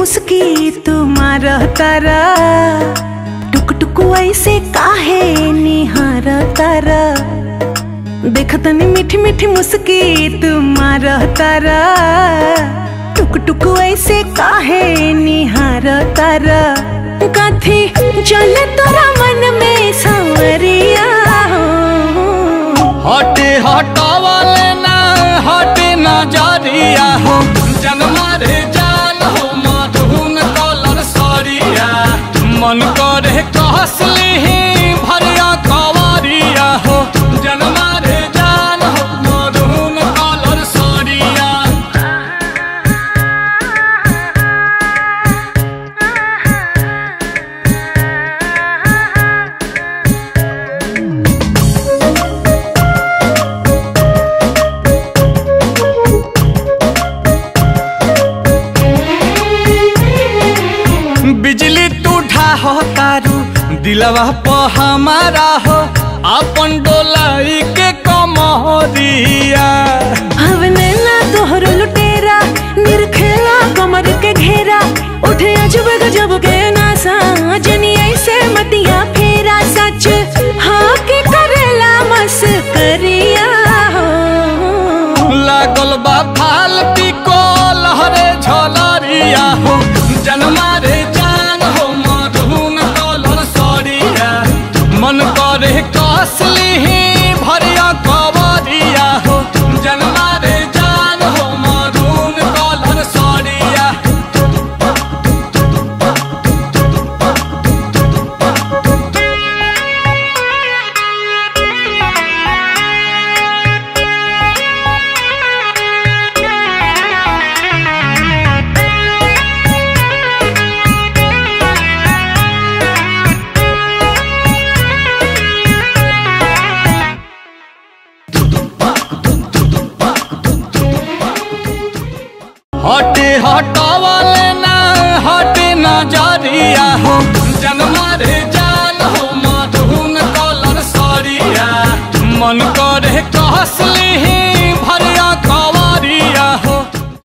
मुस्की तुम्हार तारा टुक टुक ऐसे काहे निहार तारा देखतनी मीठी मीठी मुस्की तुम्हार तारा टुक टुक ऐसे काहे निहार तारा कथी चले तोरा मन में सांवरिया हो हटे हटावले ना हटे ना जारिया हो जनमा रे जान हो मधुन कलर सरिया मन करे कहसली भरिया कवरिया हो जनमा रे जान हो मधुन कलर सरिया बिजली टूठा हो तारू दिलवा प हमारा हो अपन डोलाई के कमरिया हवने ना तोहर लुटेरा निरखेला कमर के घेरा उठे अजब गजब के नासा जनी ऐसे मतिया फेरा सच हाँ के करेला मस करिया हो लागल बा फाल पिको लहरे झलरिया हो जनमा रे जान हो मधुन कलर सरिया मन करे कसली भरिया कवरिया हो जनमा रे जान हो मधुन कलर सरिया हटे हटावले ना हटे ना जारिया हो जनमा रे जान हो मधुन कलर सरिया मन करे कहसली